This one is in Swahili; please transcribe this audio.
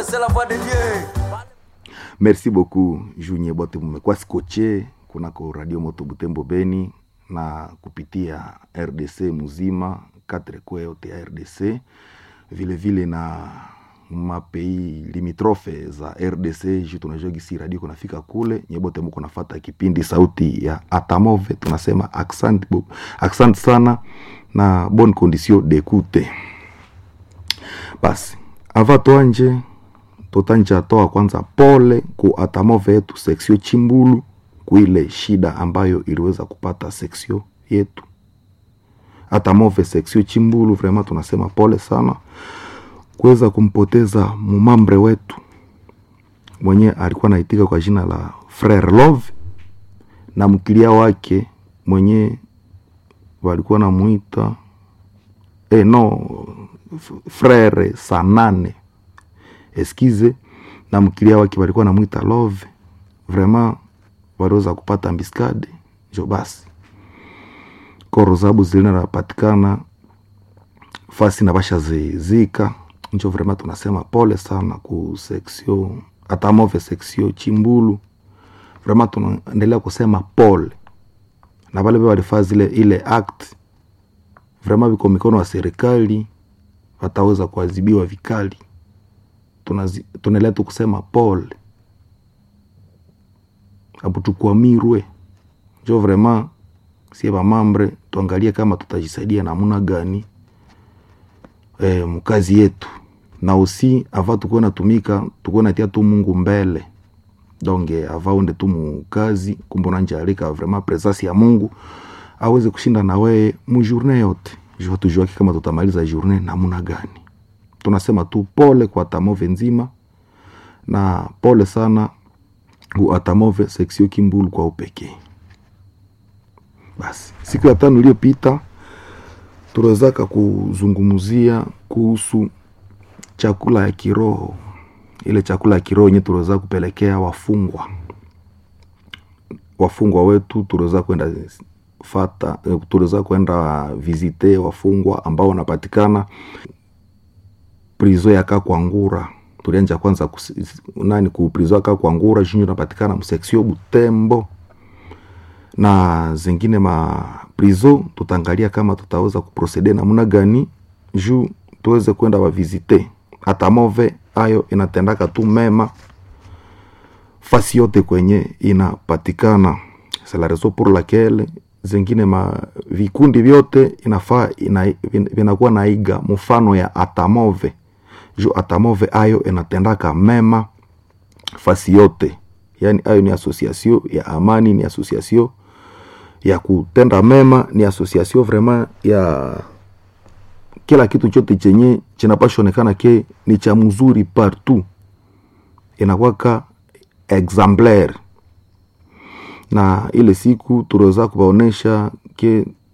c'est la voix de Dieu. merci beaucoup junye bote mumekuwa skoche kunako radio moto butembo beni na kupitia rdc muzima katre kwe yote ya rdc vile vile na mapei limitrofe za rdc ju tunajua gisi radio kunafika kule nyebote muko nafata kipindi sauti ya atamove tunasema accent, bu- accent sana na bonne condition d'écoute basi ava toanje totanja toa kwanza pole ku atamove yetu seksio chimbulu kuile shida ambayo iliweza kupata seksio yetu atamove seksio chimbulu vrema tunasema pole sana kuweza kumpoteza mumambre wetu mwenye alikuwa naitika kwa jina la frere love na mkilia wake mwenye walikuwa namuita eh, no f- frere sanane eskize na mkilia wake walikuwa namwita love vraiment waliweza kupata mbiskade njo basi koro zabu zilinapatikana fasi na basha zizika njo vraiment tunasema pole sana ku seksio atamove seksio chimbulu vraiment tunaendelea kusema pole na vale ve walifaa zile ile act vraiment viko mikono wa serikali wataweza kuadhibiwa vikali Tunazi- tunaendelea tu kusema pole abu tukwamirwe njo vraiment sie vamambre tuangalie kama tutajisaidia namuna gani e, mkazi yetu na usi ava tukuwe natumika tukuwe natia tu mungu mbele donge ava unde tu mukazi kumbe unanjalika vraiment presence ya mungu aweze kushinda na weye mujourne yote jua tujuaki kama tutamaliza journe namuna gani tunasema tu pole kwa tamove nzima na pole sana ku atamove seksio kimbulu kwa upekee basi siku ya tano iliyopita tuliwezaka kuzungumzia kuhusu chakula ya kiroho ile chakula ya kiroho yenye tuliweza kupelekea wafungwa wafungwa wetu tuliweza kwenda fata eh, tuliweza kwenda vizite wafungwa ambao wanapatikana prizo ya kakwangura tulianja kwanza kusi- nani ku prizo ya kakwangura junyo napatikana mseksio butembo na zingine ma prizo tutaangalia kama tutaweza kuprocede namna gani juu tuweze kwenda wavizite hata move ayo inatendaka tu mema fasi yote kwenye inapatikana c'est la raison pour laquelle zingine ma vikundi vyote inafaa ina, vin- vinakuwa naiga mfano ya atamove juu atamove ayo inatendaka mema fasi yote yaani ayo ni association ya amani ni association ya kutenda mema ni association vraiment ya kila kitu chote chenye chinapashonekana ke ni cha mzuri partout inakwaka exemplaire na ile siku tuliweza kuwaonesha ke